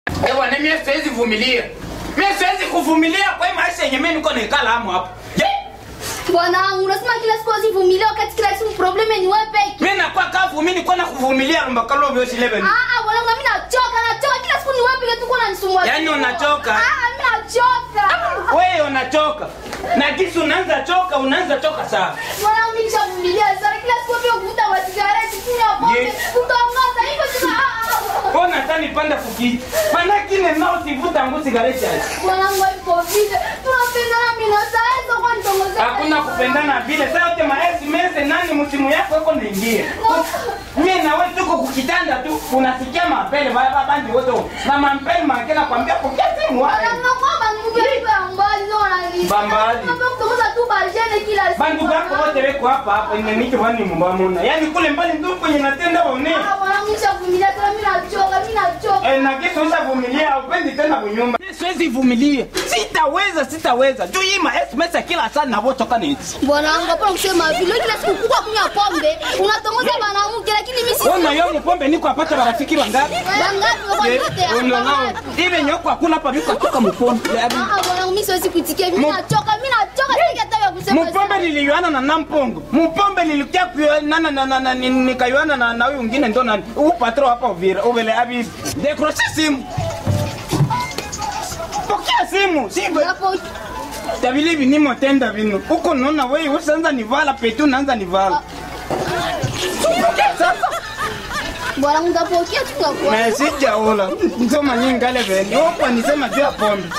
Ewa, ni mimi siwezi vumilia. Mimi siwezi kuvumilia kwa hii maisha yenye mimi niko naikala hapo hapo. Je, Bwanangu, unasema kila siku usivumilie wakati kila siku probleme ni wewe peke. mimi nakuwa kavu mimi niko na kuvumilia rumba kalo vyo shilebe. Ah ah, bwanangu mimi nachoka, nachoka kila siku ni wewe peke tu kuna nisumbua. Yaani unachoka? Ah, ah, mimi nachoka. Wewe unachoka. Na kisi unaanza choka, unaanza choka sana. Bwanangu mimi nishavumilia sana kila siku pia kuvuta masigareti, kunywa pombe, Ye. kutongoza hivyo tuna ah, ah. Mbona hata nipanda kuki? Maana kile nao sivuta nguo sigareti aje. Bwanangu hapo vile. Tunapendana mimi na sasa kwa nitongoza. Hakuna kupendana vile. Sasa yote maesi mese nani msimu yako yuko naingia. Mimi na wewe tuko kukitanda tu unasikia mapele baba bandi wote. Na mapele makena kwambia pokea simu wapi. Bambali. Bandu bako wote weko hapa hapa inaniki wani mbamuna. Yaani kule mbali ndio kwenye natenda one. Eh, na kesho ushavumilia upendi tena kunyumba. Siwezi vumilia. Sitaweza, sitaweza. Juu hii ma SMS kila saa na voto kana hizi. Bwana wangu hapana kusema vile kila siku kuka kunywa pombe unatongoza mwanamke lakini mimi si Ona yo mpombe niko apata marafiki wangapi? bangapi kwa yote hapa. Ibe nyoko hakuna hapa niko atoka mpombe. Ah bwana wangu mimi siwezi kuitikia mimi Mu- nachoka mimi nachoka sija hata ya kusema. Mpombe niliyoana na Nampongo. Mpombe nilikia kuyoana na na na ni- nikayoana na na huyu mwingine ndo nani? Huyu patro hapa Uvira, uvele abi. Dekroshe simu. Pokea simu. Sibe. Hapo Tabili binimo tenda bino. Uko nona wewe usanza nivala petu naanza nivala. Pokea sasa. bwana wangu utapokea tu kwa kwa. Na sijaola. Nsoma nyingale veni. Opa nisema juu ya pombe.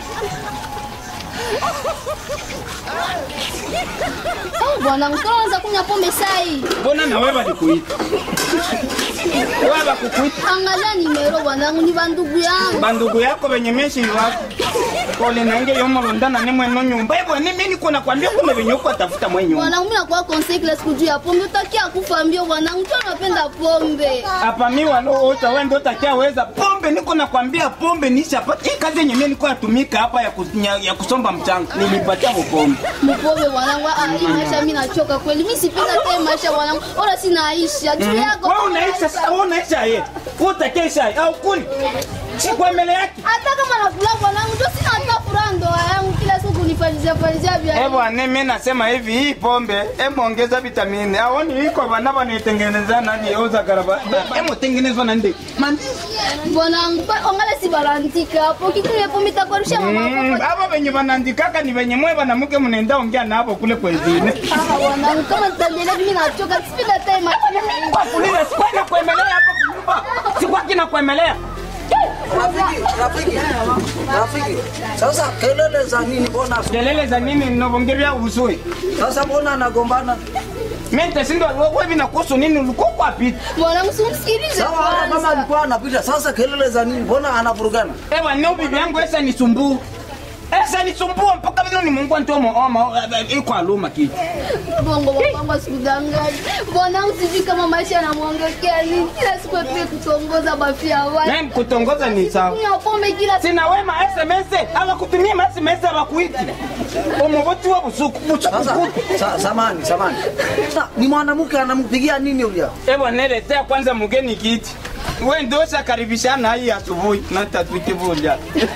Oh bwana wangu tunaanza kunywa pombe saa hii. Mbona na wewe balikuita? Wewe bakukuita. Angalia nimero bwana wangu ni bandugu yangu. bandugu yako venye meshi wako kole nange yomolondana ne mweno nyumba hivyo ni mimi kuna kwambia kuna venye uko atafuta mwe nyumba Bwana wangu mimi nakuwa conseil kila siku juu ya pombe utakia kufa mbio bwana wangu tu anapenda pombe. hapa mi walo ota wewe ndio utakia weza pombe niko nakwambia pombe nishapata hii kazi yenye mimi niko natumika hapa ya, kus, ya, ya kusomba mchanga nilipatia pombe Mpombe bwanangu, ah, hii maisha mimi nachoka kweli. Mimi sipenda tena maisha bwanangu. Ora sinaisha. Juu yako. wewe unaisha sasa wewe unaisha yeye wewe utakia shai au kuli si kwa mbele yake Hata kama nakula bwanangu, ndio sina hata furaha ndoa yangu kila siku kunifanyizia fanyizia vya. Eh bwana, mimi nasema hivi, hii pombe hebu ongeza vitamini. Aoni iko bana wanaitengeneza nani oza karaba. Hebu tengenezwa na ndege. Mandi. Bwanangu, pa- ongale si barantika hapo. Kitu ya pombe itakuarusha mama Mm, yako. Hapa venye wanaandikaka ni venye mwe banamuke mnaenda ongea na hapo kule kwezine. Ah, bwanangu, kama nitaendelea mimi nachoka. Sipenda tena maisha. Kwa kuliza sikuwa na kuemelea hapa kunyumba. Sikuwa kina kuemelea. Rafiki, rafiki, rafiki. Sasa kelele za nini? Mbona Kelele za nini ninavongelea uzuri? sasa, mbona anagombana? Mimi nitashindwa wewe vinakuhusu nini ulikuwa kwa pita. Bwanangu, simsikilize Sawa, hata kama kwanza. alikuwa anapita, sasa kelele za nini? Mbona anavurugana? Ewa ni bibi yangu esa nisumbua. Esa nisumbua mpaka vile ni Mungu ndio mo iko aluma kitu. Bongo bongo sikudanganya. Bwanangu, sijui kama maisha yanamwongekea nini. Kila siku pia kutongoza bafia watu. Mimi kutongoza ni sawa. Kunywa pombe kila siku. sina wema SMS abakutumia ma SMS abakuiti omuboti wa busuku busuku Sasa kuti sa, samani, samani. Sa, ni mwanamke anampigia nini huyo? ebo neletea kwanza mgeni kiti we ndio shakaribishana hii asubuhi na tatutivuja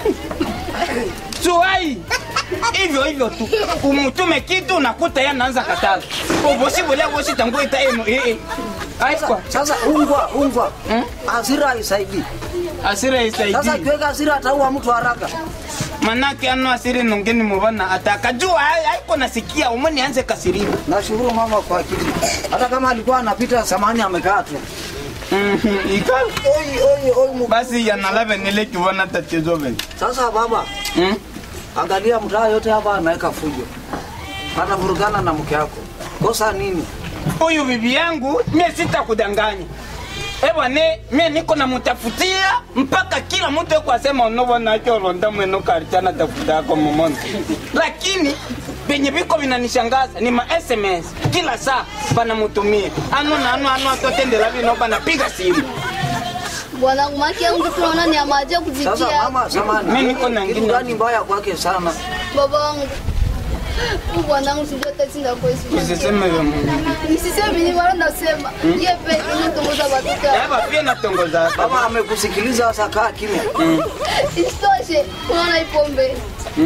suai hivyo hivyo tu umutume kitu unakuta yeye anaanza kataza ubosi bole bosi tangu ita eno eh aikwa Sasa ungwa, ungwa. Hmm? Hasira haisaidii. asira Sasa isaidi kiweka hasira ataua mtu haraka. manake ano asiri nongeni mubana atakajua haiko nasikia umwe nianze kasiribu Nashukuru mama kwa akili. Hata kama alikuwa anapita samani amekaa tu. Mhm, ika Oi, oi, oi. mu- basi yanalave nile kivona tatizo vile Sasa baba, mm? angalia mtaa yote hapa anaweka fujo. Anavurugana na mke wako. Kosa nini? huyu bibi yangu mie sitakudanganya ebwane mie niko namutafutia mpaka kila mtu eko asema unovonakioronda mweno karichana tafuta yako momona lakini venye viko vinanishangaza ni ma sms kila saa panamutumia ano na ano ano atotendela vino panapiga simu Bwanangu, maki yangu tunaona ni amaje Sasa kuzitia. mama, samani. Mimi niko na Kitu ngine. gani mbaya kwake sana? Baba wangu, Huyu bwanangu sijui hata sinda kwa Yesu. usiseme vya Mungu Nisiseme ni wala nasema. Yeye peke yake tongoza watoto. eba pia natongoza Kama amekusikiliza sasa, kaa kimya. Isitoshe, unaona hii pombe.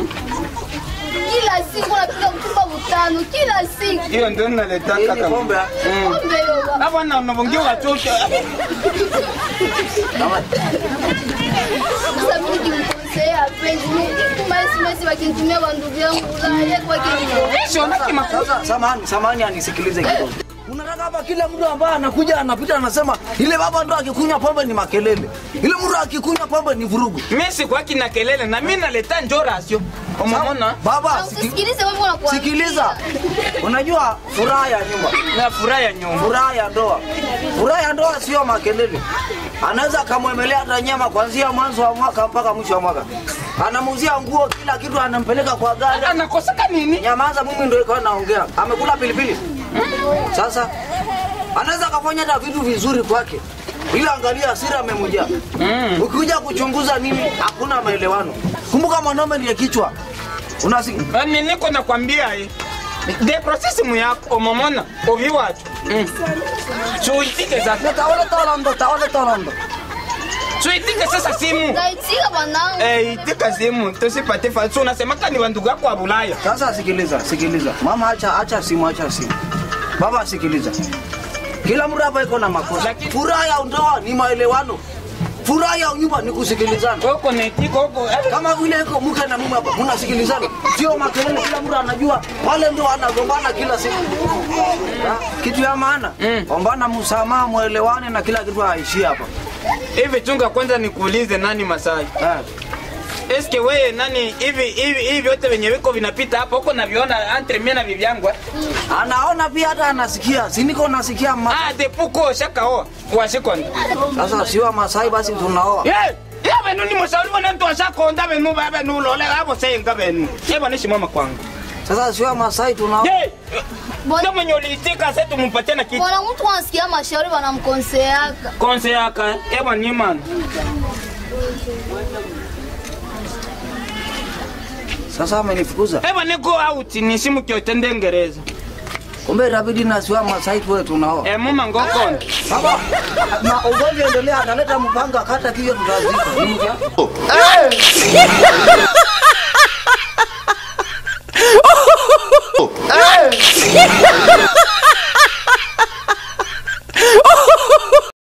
Kila siku unapiga mtumba mtano, kila siku. hiyo ndio naletaka Hii ni kama pombe. ah? Pombe hiyo baba. hapa na unavungia watoto Kama- Sasa mimi nikimkosea apendi. Nikituma SMS wakinitumia kwa ndugu yangu, yeye kwa kinyo. sio na kima Sasa samahani, samahani anisikilize kidogo. Unataka hapa kila mtu ambaye anakuja anapita anasema ile baba ndo akikunywa pombe ni makelele. Ile mtu akikunywa pombe ni vurugu. mimi sikwaki na kelele na mimi naleta njoo rasio umeona Baba, siki, Usisikilize wewe unakuwa. sikiliza. Unajua furaha ya nyumba, na furaha ya nyumba furaha ya ndoa. Furaha ya ndoa sio makelele. Anaweza akamwemelea hata nyama kuanzia mwanzo wa mwaka mpaka mwisho wa mwaka. Anamuuzia nguo, kila kitu anampeleka kwa gari. anakoseka nini Nyamaza, mimi ndio ikawa naongea. Amekula pilipili. Sasa anaweza akafanya hata vitu vizuri kwake, ila angalia hasira amemjaa. Mm. Ukikuja kuchunguza nini, hakuna maelewano. Kumbuka mwanaume ndiye kichwa. Unasikia? Ani niko nakwambia eh. De process mu yako omomona ovi watu. Mm. Chuitike sasa. Taole tolondo, taole tolondo. Chuitike sasa simu. Naitika bwanangu. Eh, itika simu tusipate falso unasema kani wa ndugu yako wa Bulaya. Sasa sikiliza, sikiliza. Mama acha acha simu, acha simu. Baba sikiliza. Kila mtu hapa iko na makosa. Lakini- Furaha ya ndoa ni maelewano. Furaha ya nyumba ni kusikilizana. Koko netiko huko. kama vile iko mke na mume hapa mnasikilizana, sio makelele, kila mtu anajua wale ndio wanagombana kila siku. Ha? Kitu ya maana Mm. ombana msamaha, mwelewane na kila kitu haishii hapa. Hivi chunga kwanza nikuulize nani Masai. Ha. Eske wewe nani hivi hivi hivi vyote venye viko vinapita hapa huko naviona entre mimi na bibi yangu. eh? Anaona pia hata anasikia, si niko nasikia ma... Ah, depuko shakaoa. Washikonda. Sasa sio Masai basi tunaoa. Eh, ya benu ni mushauri wana mtu ashakonda benu baba nu lole hapo senga benu. Yeba nishi mama kwangu. Sasa sio Masai tunaoa. Je, Bwana- ndio mwenye uliitika sasa tumpatie na kitu. Bwana mtu anasikia mashauri wanamkonseaka. Konse yaka, yeba ni man. Sasa amenifukuza. Yeba ni go out ni simu kyote ndengereza. Kumbe itabidi na sio Masai tuwe tunaoa. Eh, muma ngokon. Baba, na ugomvi endelea, ataleta mpanga kata kile tutazika. Ni mke wako?